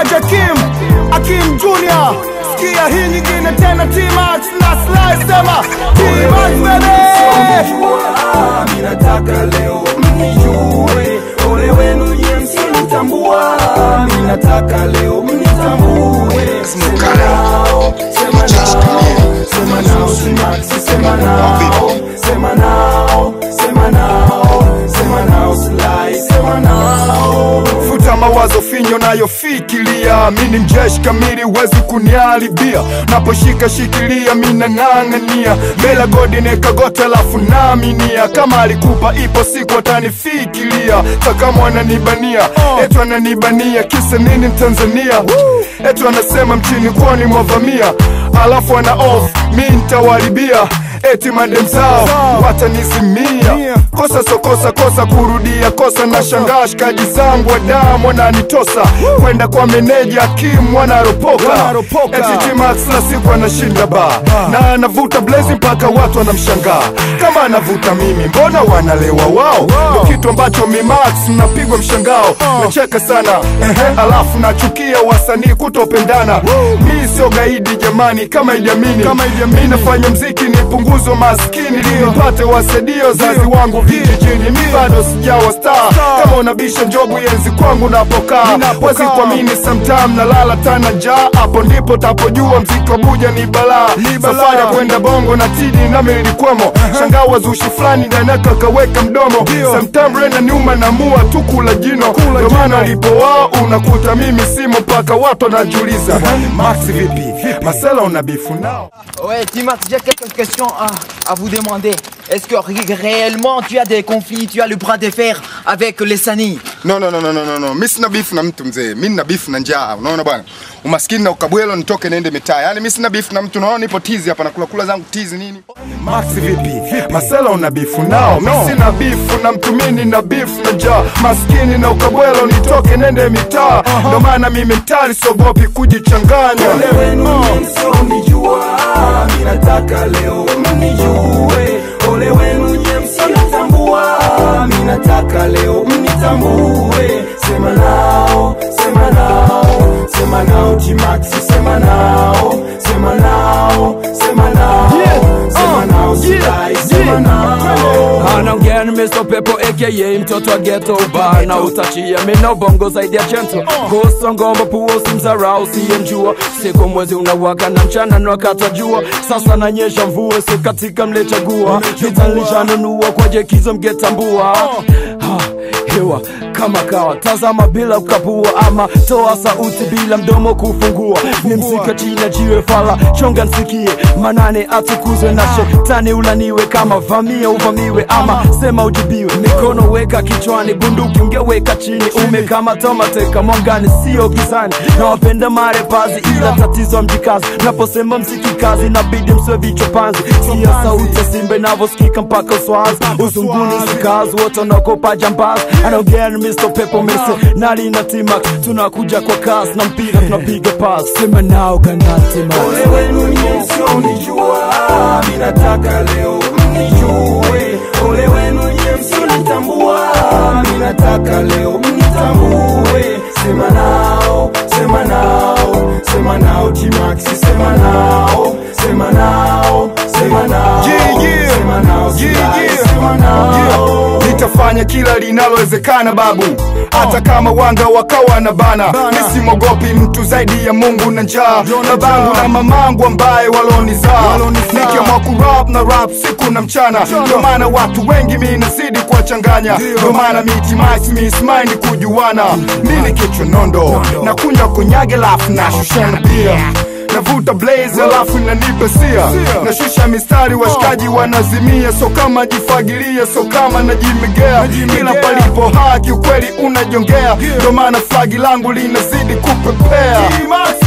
Kaja Kim Akim Junior Sikia hii nyingine tena T-Max na Sly sema T-Max baby mnijua, mi nataka leo mnijue, ole wenu nye msinitambua, mi nataka leo mnitambue. Sema nao, sema nao, sema nao, T-Max, sema nao, sema nao, sema nao, sema nao, Sly, sema nao. futa mawazo finyo nayofikiria mi ni mjeshi kamili huwezi kuniharibia naposhika shikilia mi nang'ang'ania mbele godi nekagota lafu naaminia kama alikupa ipo siku atanifikiria takama wananibania etu ananibania kisa nini mtanzania etu anasema mchini kwani mwavamia alafu ana off mi ntawaribia eti madem zao watanizimia kosa so kosa kosa kurudia kosa na shangaa shikaji zangu wa damu wananitosa kwenda kwa meneja Kim wanaropoka eti T-Max la siku anashinda ba na anavuta blazi mpaka watu wanamshangaa kama anavuta mimi mbona wanalewa wao ndo kitu ambacho mimax mnapigwa mshangao nacheka sana ehe alafu nachukia wasanii kutopendana mi sio gaidi jamani kama ijamini mi nafanya mziki nipunguze maskini nipate wasadio zazi wangu vijijini mi bado sijawa star kama unabisha njobu yenzi kwangu napokaa wezi kuamini sometime nalala tana njaa hapo ndipo tapojua mziki wa buja ni balaa safari ya kwenda bongo na tidi nami nilikwemo shangaa wazushi fulani danaka kaweka mdomo sometime rena nyuma namua tu kula jino ndio maana alipowao unakuta mimi simo mpaka watu wanajiuliza max vipi masela una bifu nao Ouais, Timax, j'ai quelques questions à, à vous demander. Est-ce que ré- réellement tu as des conflits, tu as le bras de fer avec les Sani No, no, no, no, no, no, no. Mi sina bifu na mtu mzee, mi nina bifu na njaa. Unaona bwana, umaskini na ukabwelo, nitoke niende mitaa. Yaani mi sina bifu na mtu, unaona nipo tizi hapa, nakula kula zangu tizi nini. Max vipi? Masela una bifu nao? Mi sina bifu na mtu, mi nina bifu na njaa. Maskini na ukabwelo, nitoke nende mitaa. Ndo maana mimi mtari sogopi kujichanganya. Ole wenu nye msionijua, mi nataka leo mnijue. Ole wenu nye msionitambua, mi nataka leo mnitambue. Sema nao, sema nao, sema nao T-Max, sema nao, sema nao, sema nao, sema nao Sly, sema nao. anaongea ni Mr. Pepo aka mtoto wa ghetto bana utachia mina bongo zaidi ya chento kosa ngomba puo simzarau siyemjua siku mwezi unawaka na mchana nwakata jua sasa nanyesha mvua si katika mlechagua vitalishanunua kwa jekizo mgetambua ha, hewa kama kawa tazama bila kukapua ama toa sauti bila mdomo kufungua ni msika china jiwe fala chonga nsikie manane atukuzwe na shetani ulaniwe kama vamia uvamiwe ama sema ujibiwe mikono weka kichwani bunduki ungeweka chini umekamata mateka mwangani sio gizani na wapenda marepazi ila tatizo mjikazi naposema msiki kazi nabidi mswe vichwa panzi siya sauti ya simba inavyosikika mpaka uswazi uzunguni sikazi wote wanaokopa jambazi anaongea ni Mr. Pepo Mese nali na T-Max tunakuja kwa kasi na mpira tunapiga pas sema nao ganati Ole wenu nye msionijua, mi nataka leo mnijue. Ole wenu nye msionitambua, mi nataka leo mnitambue. Sema nao, sema nao, sema nao T-Max, sema nao, sema nao, sema nao, Yeah, yeah. sema nao Yeah, Sly, yeah. sema nao. nitafanya kila linalowezekana babu hata kama wanga wakawa na bana nisimwogopi mtu zaidi ya mungu na njaa babangu na mamangu ambaye walonizaa nikiamua kurap na rap siku na mchana ndio maana watu wengi mi nazidi kuwachanganya ndio maana miti max mismind kujuana mini kichwa nondo na kunywa kunyage lafu na shushana bia navuta blaze alafu inanipa sia nashusha mistari washikaji wanazimia so kama jifagilia so kama najimegea kila palipo haki ukweli unajongea ndo maana flagi langu linazidi kupepea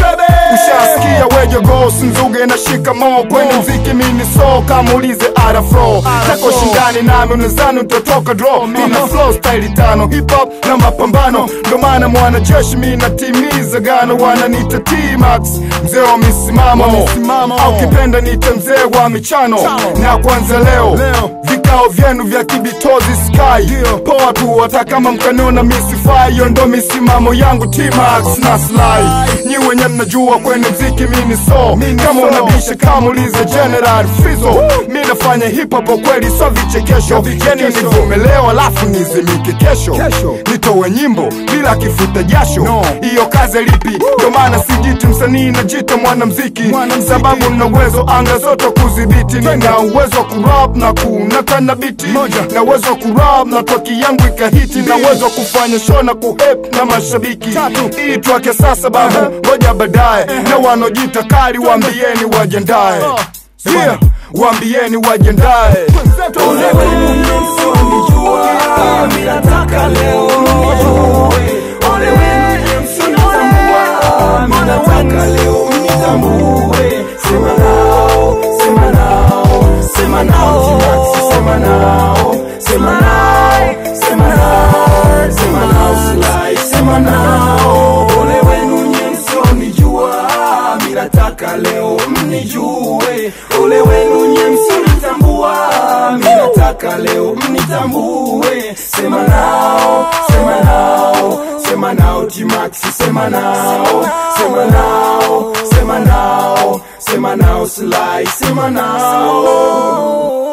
ushasikia wejogo sinzuge na shikamo kwenye mziki mini so kamuulize arafro tako shindani nami unazani utatoka dro mina flow style tano hip hop na mapambano ndo maana mwanajeshi mi natimiza gano wananita T-Max mzee wa misimamo au kipenda nite mzee wa michano na kwanza leo vikao vyenu vya kibitozi sky poa tu hata kama mkaniona misifai hiyo ndo misimamo yangu T-Max na Sly nyi wenye mnajua kwenye mziki mini so kama unabisha kamulize General Fizo mi nafanya hip hop kwa kweli so vichekesho yani nivumelewa alafu nizimike kesho nitowe nyimbo bila kifuta jasho hiyo kazi lipi ndo maana sijiti msanii najita mwanamziki sababu na uwezo anga zote kudhibiti nina uwezo wa kurap na kunakana biti na uwezo wa kurap na toki yangu ikahiti na uwezo wa kufanya show na kuhep na mashabiki hii twake sasa babu ngoja baadaye na wanaojita kali waambieni wajendae yeah, waambieni wajendae Ole wenu msionijua, mi nataka leo mnijue. Ole wenu msionitambua, mi nataka leo mnitambue. Sema nao, sema nao, sema nao T-Max, sema nao, sema nao, sema nao, sema nao Sly, sema nao. Ole wenu nye msionijua, mi nataka leo mnijue. Ole wenu nye msionitambua, mi nataka leo mnitambue. Sema nao, sema nao, sema nao T-Max, sema nao, sema nao, sema nao, sema nao Sly, sema nao.